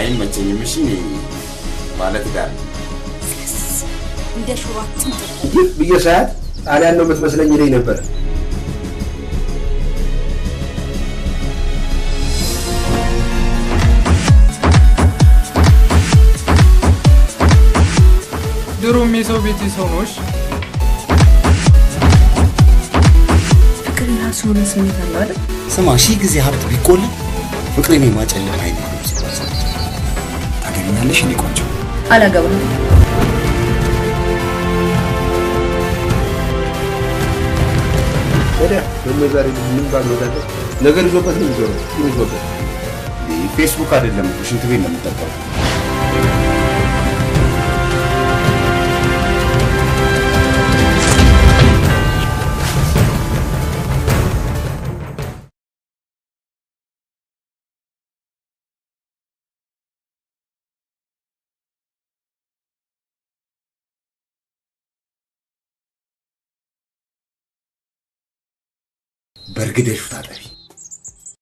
አይመቸኝም። እሺ ማለት ጋር እንደ ሹሯችን ይህ ብዬ ሰዓት ጣሊያን ነው የምትመስለኝ ይለኝ ነበር። ድሮም የሰው ቤት የሰው ነሽ። ፍቅር የራሱ የሆነ ስሜት አለው አይደል? ስማ ሺህ ጊዜ ሀብት ቢቆልም ፍቅርን የማጨልም አይነት ነው ሲባል ሰምቼ። ታገቢኛለሽ? እኔ ቆንጆ አላገባም። ወዲያ ደግሞ ዛሬ ምን ባልወዳደ ነገር ይዞበት ነው የሚዞረው። ምን ይዞበት ፌስቡክ አይደለም እኮ ሽንት ቤት ነው የምጠቀመው። በእርግደሹ ታጠቢ።